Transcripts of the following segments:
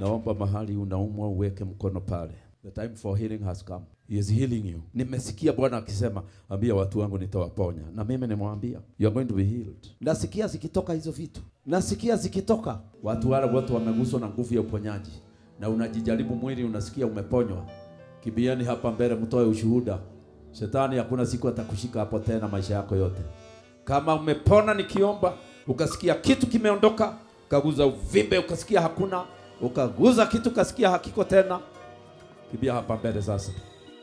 naomba mahali unaumwa uweke mkono pale. The time for healing has come. He is healing you. Nimesikia Bwana akisema, ambia watu wangu nitawaponya, na mimi nimwambia you are going to be healed. Nasikia zikitoka hizo vitu, nasikia zikitoka. Watu wale wote wameguswa na nguvu ya uponyaji, na unajijaribu mwili, unasikia umeponywa. Kibieni hapa mbele, mtoe ushuhuda. Shetani hakuna siku atakushika hapo tena maisha yako yote. Kama umepona nikiomba, ukasikia kitu kimeondoka, ukaguza uvimbe, ukasikia hakuna, ukaguza kitu ukasikia hakiko tena, kibia hapa mbele sasa.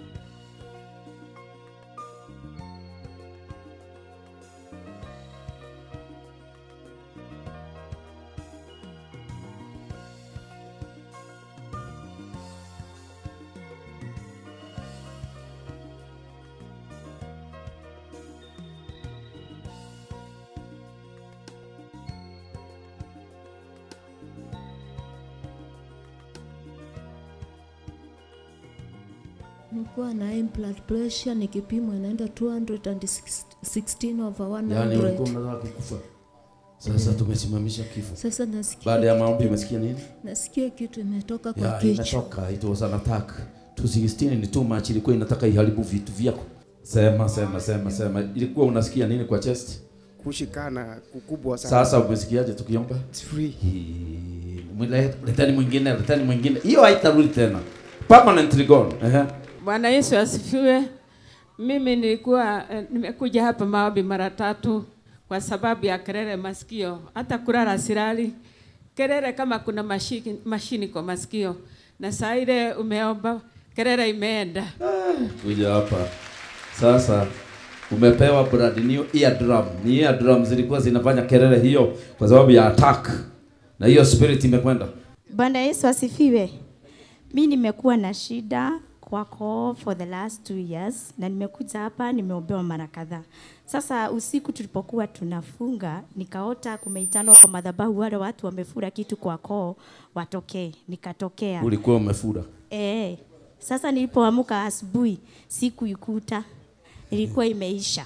Nilikuwa na high blood pressure nikipimwa inaenda 216 over 100. Yaani ulikuwa unataka kukufa. Sasa tumesimamisha kifo. Sasa nasikia Baada ya maombi umesikia nini? nasikia kitu imetoka kwa Ya, kichwa. imetoka. It was an attack. 216 ni too much, ilikuwa inataka iharibu vitu vyako. Sema, sema, sema, sema. Ilikuwa unasikia nini kwa chest? kushikana kukubwa sana. Sasa umesikiaje tukiomba? It's free. Hii, mwile- Leteni mwingine, leteni mwingine. Hiyo haitarudi tena. Permanently gone. Ehe. Bwana Yesu asifiwe. Mimi nilikuwa eh, nimekuja hapa maombi mara tatu kwa sababu ya kelele masikio, hata kulala silali. Kelele kama kuna mashini, mashini kwa masikio, na saa ile umeomba kelele imeenda. Kuja hapa. Sasa umepewa brand new eardrum. Ni eardrum zilikuwa zinafanya kelele hiyo kwa sababu ya attack. Na hiyo spirit imekwenda. Bwana Yesu asifiwe. Mi nimekuwa na shida kwako for the last two years na nimekuja hapa nimeombewa mara kadhaa. Sasa usiku tulipokuwa tunafunga, nikaota kumeitanwa kwa madhabahu, wale watu wamefura kitu kwa koo watokee, nikatokea. Ulikuwa umefura. Eh, sasa nilipoamka asubuhi sikuikuta, ilikuwa imeisha.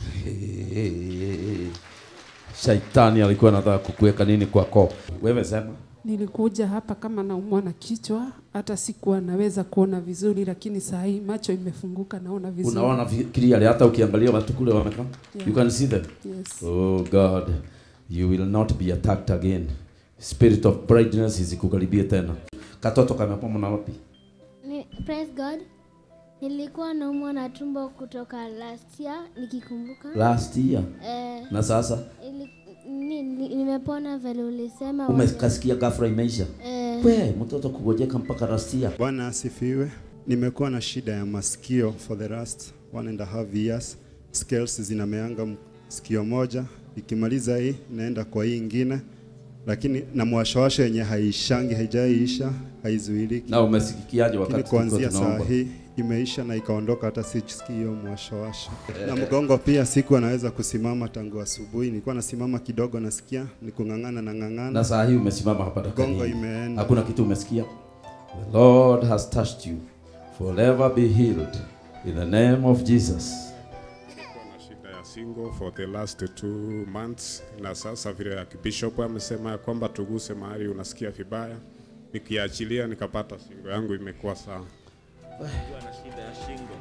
Shaitani alikuwa anataka kukuweka nini kwako. Wewe sema. Nilikuja hapa kama naumwa na kichwa, hata sikuwa naweza kuona vizuri, lakini saa hii macho imefunguka, naona vizuri. Unaona vi- clearly hata ukiangalia watu kule wamekaa. Yeah. You can see them. Yes. Oh God, you will not be attacked again. Spirit of brightness isikukaribie tena. Katoto kamepona na wapi? Ni, praise God. Nilikuwa naumwa na tumbo kutoka last year nikikumbuka. Last year. Eh, Na sasa ili, ni, ni, nimepona vile ulisema. umekasikia ghafla imeisha. Eh, We, mtoto kugojeka mpaka last year. Bwana asifiwe. Nimekuwa na shida ya masikio for the last one and a half years. Scales zinameanga m- sikio moja, ikimaliza hii inaenda kwa hii ingine, lakini na mwashawasha yenye haishangi, haijaiisha, haizuiliki. Na umesikiaje Lakini wakati tulikuwa kuanzia saa tunaomba? hii imeisha na ikaondoka, hata sisikii hiyo mwashawasha. Na mgongo pia siku anaweza kusimama tangu asubuhi, nilikuwa nasimama kidogo, nasikia ni kung'ang'ana na ng'ang'ana. Na saa hii umesimama hapa dakika Gongo hii. imeenda. Hakuna kitu umesikia. The Lord has touched you. Forever be healed in the name of Jesus. Nilikuwa na shida ya single for the last two months, na sasa vile ya bishop amesema ya kwamba tuguse mahali unasikia vibaya, nikiachilia nikapata singo yangu imekuwa sawa. Nikiwa na shida ya shingo